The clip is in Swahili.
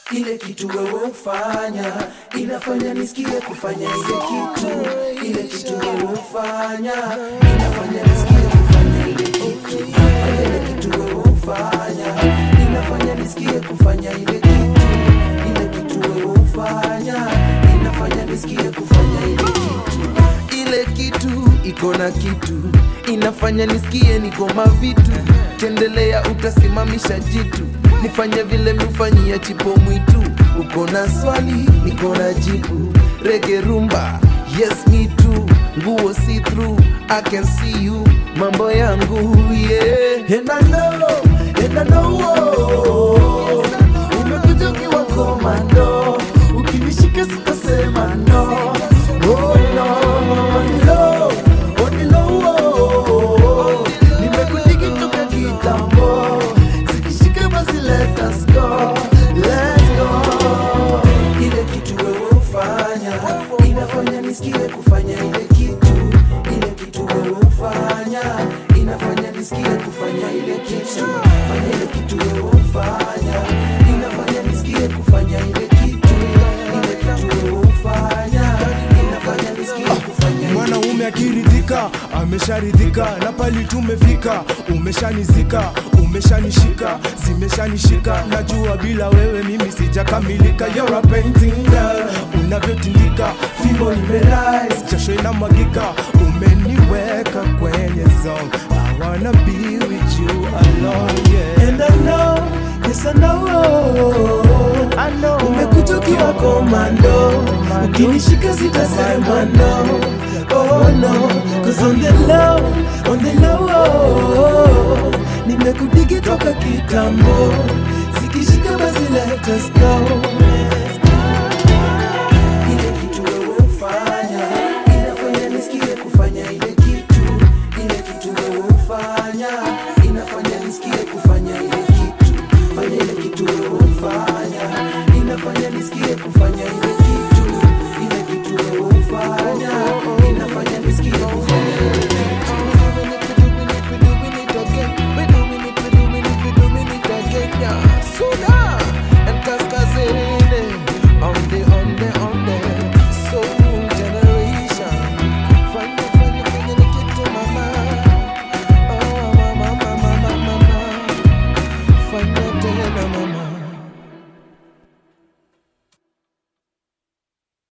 ile kitu wewe ufanya inafanya nisikie kufanya ile kitu ile kitu wewe ufanya inafanya nisikie kufanya ile kitu ile kitu wewe ufanya inafanya nisikie kufanya ile kitu ile kitu wewe ufanya inafanya nisikie kufanya ile kitu ile kitu iko na kitu inafanya nisikie niko mavitu kendelea utasimamisha jitu nifanye vile mifanyia chipo mwitu uko na swali niko na jibu rege rumba yes me too nguo see through i can see you mambo yangu yeah and i know and i know oh, umekuja ukiwa komando ukinishika sitasema no oh no oh no oh no oh, nimekudigi toka kitambo zikishika basi let us go let's go ile kitu wewe ufanya inafanya nisikie kufanya ile kitu ile kitu wewe ufanya inafanya nisikie kufanya ile kitu fanya ile kitu wewe ufanya inafanya nisikie kufanya ile kitu ile kitu wewe ufanya inafanya nisikie kufanya ile mwanaume akiridhika amesharidhika na pali tumefika umeshanizika umeshanishika zimeshanishika najua bila wewe mimi sijakamilika You're a painting girl unavyotindika fimbo imerise jasho inamwagika umeniweka kwenye zone I wanna be with you alone yeah. And I know, yes I know, I know. umekuja ukiwa komando, ukinishika sitasema no, oh no, cause on the low, on the low, nimekudigi toka kitambo, zikishika basi let us go,